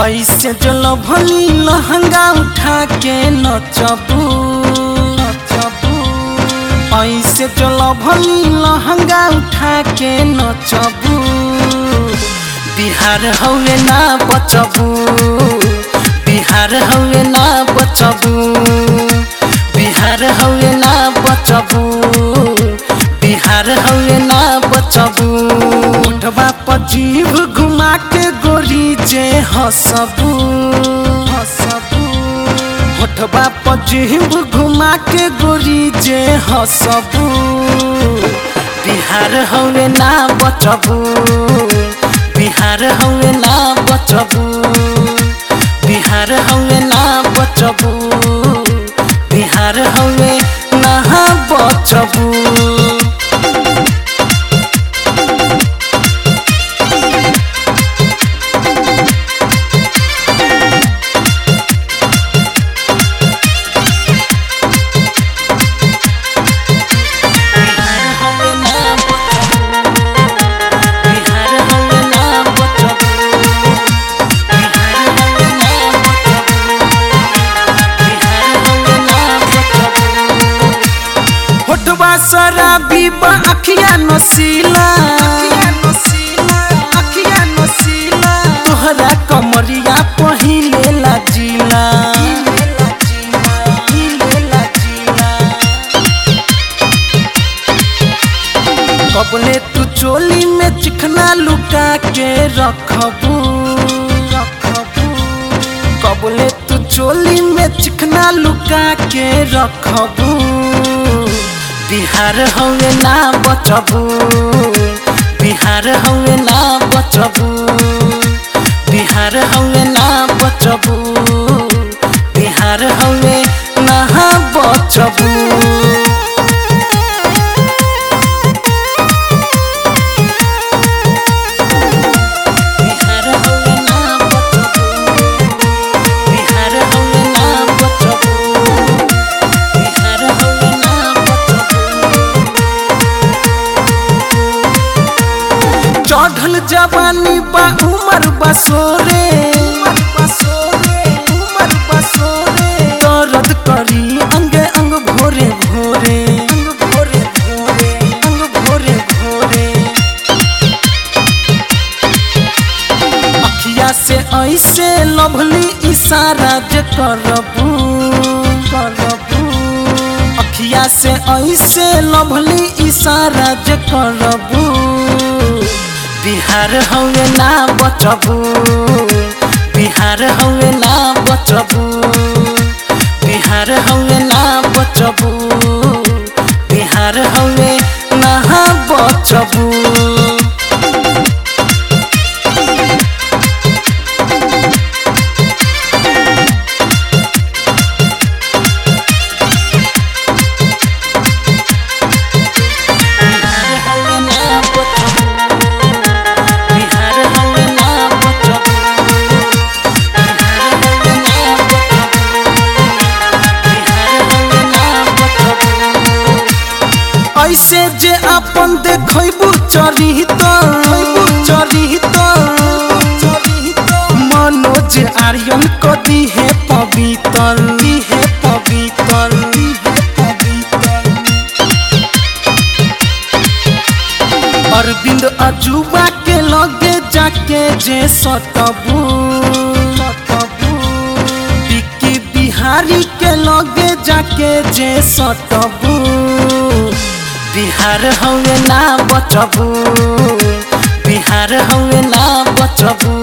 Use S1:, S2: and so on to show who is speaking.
S1: ऐसे जो भली लहंगा उठा के नचबू नचबू ऐसे जो भली लहंगा उठा के नचबू बिहार हवे ना बचबू बिहार हवे ना बचबू बिहार हवे ना बचबू बिहार हवे ना बचबू उठवा पर जीभ घुमा के गोरी जे हसबू हसबू उठवा पर जीभ घुमा के गोरी जे हसबू बिहार हवे ना बचबू बिहार हवे ना बचबू बिहार हवे ना बचबू बिहार हवे ना बचबू बिहार हवे ना बचबू बिहार हवे ना बचबू बिहार हवे ना बचबू बिहार हवे ना बचबू होठवा शराबी बा अखिया नसीला अखिया नसीला तोहरा कमरिया पहिले लाजीला कबले तू चोली में चिकना लुका के रखबू रखबू कबले तू चोली में चिकना लुका के रखबू बिहार हवे ना बचबू बिहार हवे ना बचबू बिहार हवे ना बचबू बिहार हवे ना बचबू बिहार हवे ना बचबू बिहार हवे ना बचबू बिहार हवे ना बचबू चढ़ल जवानी बा उमर बसोरे दर्द करी अंग अंग भोरे भोरे अंग भोरे भोरे अंग भोरे भोरे अखिया से ऐसे लभली इशारा जे करबू करबू अखिया से ऐसे लभली इशारा जे करबू बिहार हवे ना बचबू बिहार हवे ना बचबू बिहार हवे ना बचबू बिहार हवे ना बचबू बिहार हवे ना बचबू बिहार हवे ना बचबू बिहार हवे ना बचबू बिहार हवे ना बचबू ऐसे जे अपन देखबू चरित चरित मनोज आर्यन कदी है पवित्र है पवित्र पवित्र अरविंद अजूबा के लगे जाके जे सतबू सतबू विक्की बिहारी के लगे जाके जे सतबू बिहार हवे ना बचबू बिहार हवे ना बचबू